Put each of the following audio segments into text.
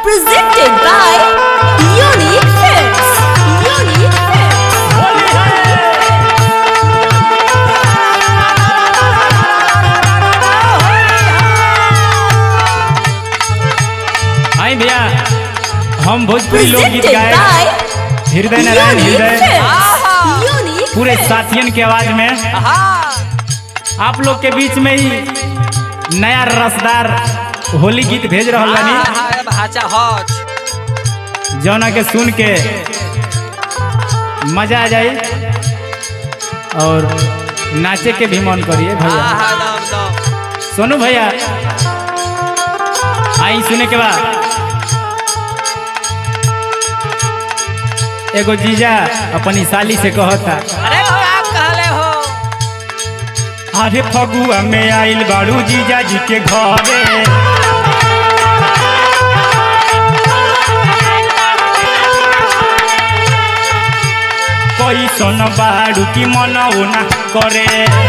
Presented by Unique Films. Unique Films. हाय भैया हम भोजपुरी लोकगीत Presented गाए by हृदय नारायण Unique हृदय Films. Unique पूरे साथियन के आवाज में आप लोग के बीच में ही नया रसदार होली गीत भेज रहा बानी भाचा हच जौना के सुन के मजा आ जाई और नाचे के भी मन करिए भैया आहा दम दम सोनू भैया आई सुने के बाद एगो जीजा अपनी साली से कहता अरे हो आप कहले हो अरे फगुआ में आइल बाड़ू जीजा जी के घरे कैसन बाड़ू की मन ना करे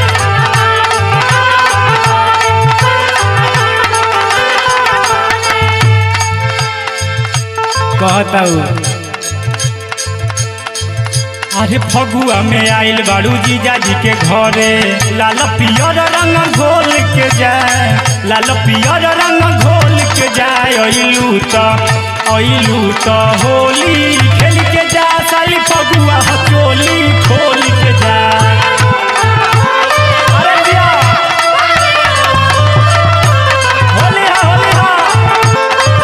कहता हूँ अरे फगुआ में आइल बाड़ू जीजा जी के घरे लाल पियर रंग घोल के जाए लाल पियर रंग घोल के जाए अइलू तो अइलू तो होली खेल के जा साली फगुआ हचोली खोल के जा अरे जिया। होली हा, होली हा।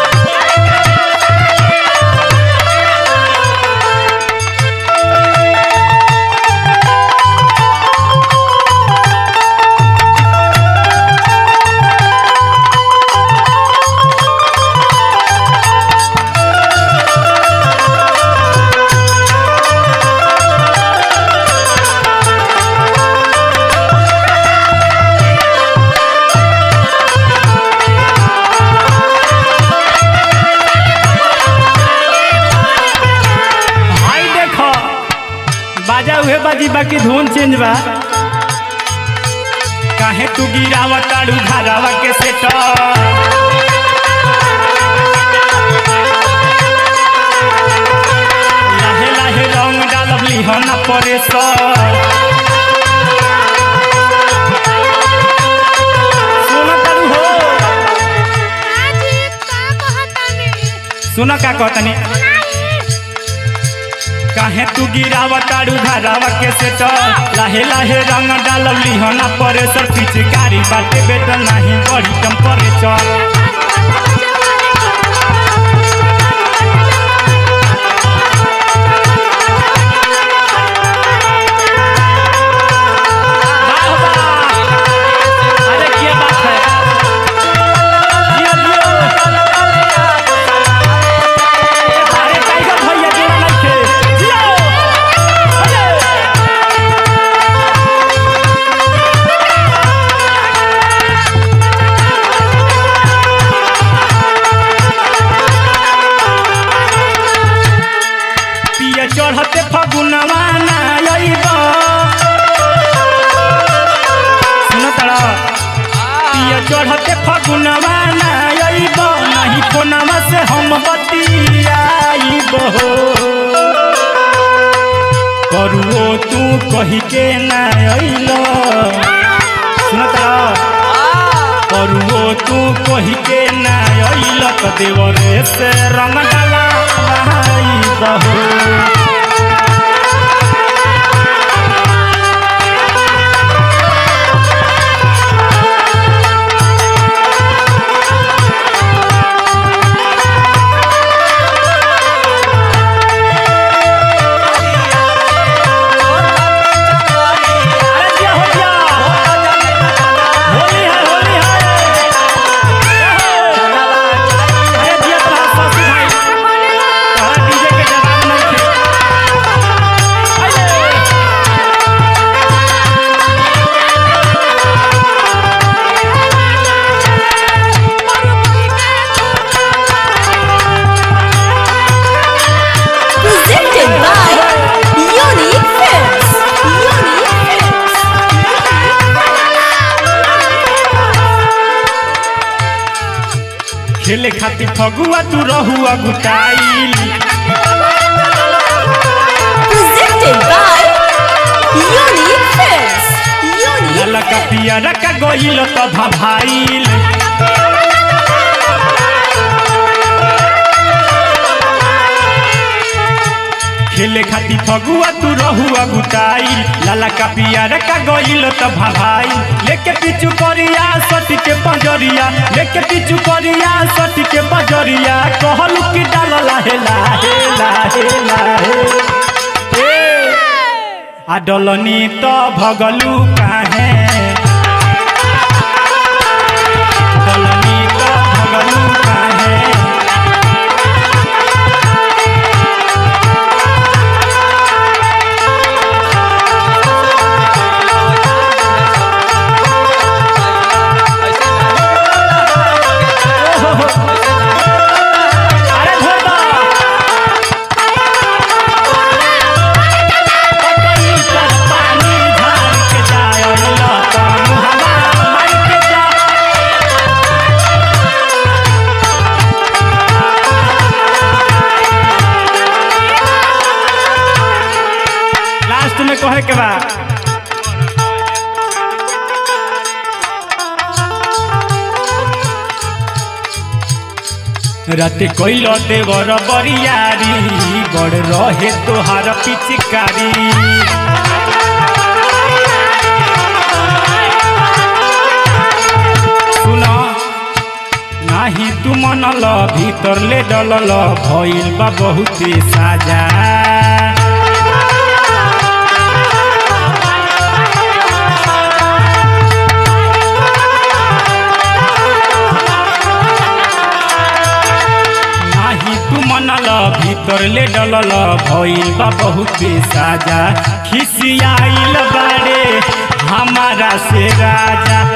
हाय देखो बाजा उहे बाजी बाकी धुन चेंज बा काहे तू गिरावा ताड़ू घरावा के सेट लाहे लाहे रंग डालब लिहना परे सुन ताड़ू हो सुन का कहतनी काहे तू गिरावा ताड़ू घरावा के सेट लाहे लाहे रंग डालब लिहना परे सर पिचकारी बाटे बेटा नहीं बड़ी टेम्परेचर वाह वाह अरे क्या बात है जियो जियो अरे टाइगर भैया जोड़ा नइखे जियो अरे पिया चढ़ते फगुनवा ना अइब सुन तड़ा पिया चढ़ते फगुनवा ना अइब नहीं फोनवा से हम बतियाइब हो करुओ तू कही के ना अइल सुन तड़ा करुओ तू कही के ना अइल त देवरे से रंग डाला बहू अरे जिया हो जिया होली है होली है अरे जिया तो शशि भाई अरे डीजे के जवाब खेले खातिर फगुआ तू रहुआ गुटाइल Presented by Unique Films. Unique लाला का पियरा का गइल त भाभाइल खेले खातिर फगुआ तू रहुआ गुटाइल लाला का पियरा का गइल त भाभाइल लेके पीछू करिया सट के पंजरिया लेके पीछू करिया सट के पंजरिया कहलू कि डाल लाहे लाहे लाहे लाहे ए आ डलनी त भगलू काहे डलनी त भगलू काहे अरे धोता पतई पर पानी झाड़ के जाय लता मुहवा मार के जा लास्ट में कहे के बा राते कोइल देवर बरियारी बड़ रहे तोहार पिचकारी सुना नाही तू मनल भीतर ले डलल भइल बा बहुते साजा नाही तू मनल भीतर ले डलल भइल बा बहुते साजा खिसियाइल बारे हमारा से राजा